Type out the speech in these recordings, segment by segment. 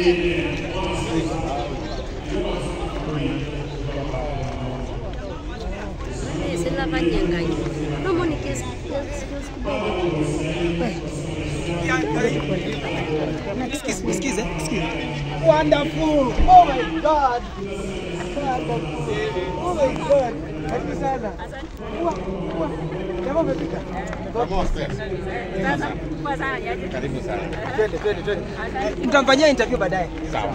Eh, sila kanyang'anya. Naomba ni kiasi kiasi kiasi kidogo. Sikize, sikize, sikize. Wonderful. Oh my God. Wonderful. Oh my God. Karibu sana. Ua, ua. Jamaa umepika? Karibu sana. Twende, twende, twende. Nitamfanyia interview baadaye. Sawa.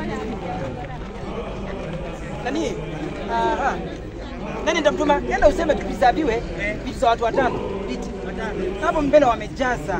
Nani? Aha. Nani nitamtuma? Nenda useme tupisabiwe vitu za watu watano. Viti. Hapo mbele wamejaza.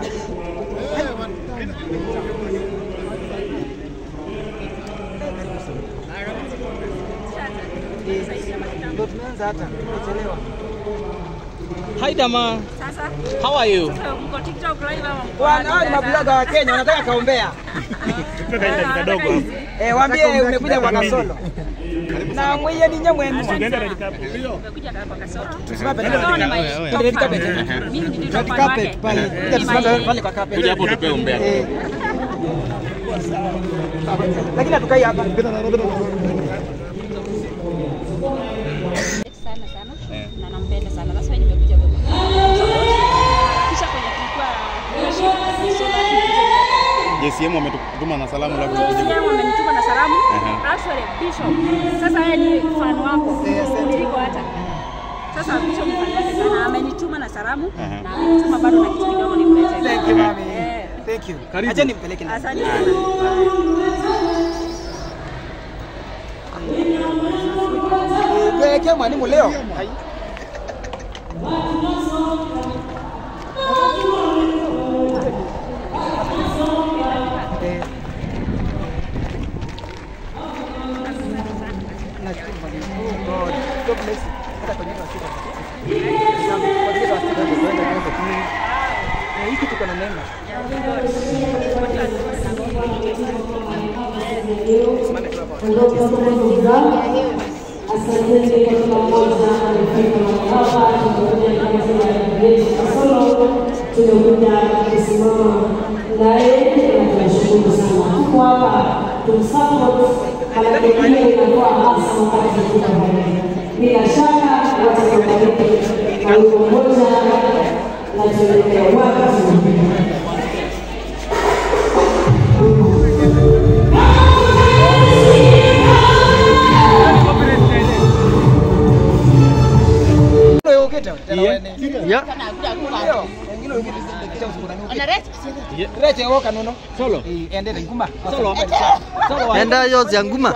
Ndio tumeanza hata. Chelewa. Hi Dama, Sasa how are you? sasa mko TikTok live ama mko Bwana, hao ni mabloga wa Kenya wanataka kaombea. kadogo hapo. Eh, waambie umekuja kwa kasolo. Na mwenye ni nyamwenu. Umekuja kwa kasoro. Tusimame Kasoro ni pale. my Tuende red top carpet. fan. Mimi ni top Red fan carpet wake. pale. Ni Kuja tusimame my- pale kwa carpet. Kuja hapo tupe umbea. Eh. Lakini hatukai hapa. sana sana na nampenda sana. That's why nimekuja kwa kisha kwenye tulikuwa JCM wametutuma na salamu labda ukuje. JCM amenituma na salamu. Aha. Actually Bishop. Sasa yeye ni fan wako. Niliko hata. Sasa Bishop ni fan wake sana. Amenituma na salamu Aha. na amenituma bado na kitu kidogo nimlete. Thank you, mami. Eh. Thank you. Acha nimpeleke ndani. Asante sana. Pelekea mwalimu leo. Eh. Nashukuru mwalimu. Oh God. God bless you. Hata kwenye hiyo sita. Kwa hiyo sita ndio kwenda kwanza tu. Eh, hiki tuko na neema. Simame tu hapo. Asanteni kwa kila mmoja amefika mahali hapa, tumekuja kama sema yetu Kasolo, tumekuja kusimama naye na tunashukuru sana. Tuko hapa tumsupport, manake ile inakuwa hasa wakati tuko pamoja. Bila shaka watakubariki na wimbo mmoja na tuelekea wapi? Ndio ukita. Tena wewe. Yeah. Ndio. Wengine ukita kita usikurani ukita. Rete woka nono. Solo. Eh, ende ngumba. Solo. Solo. Enda yo zianguma.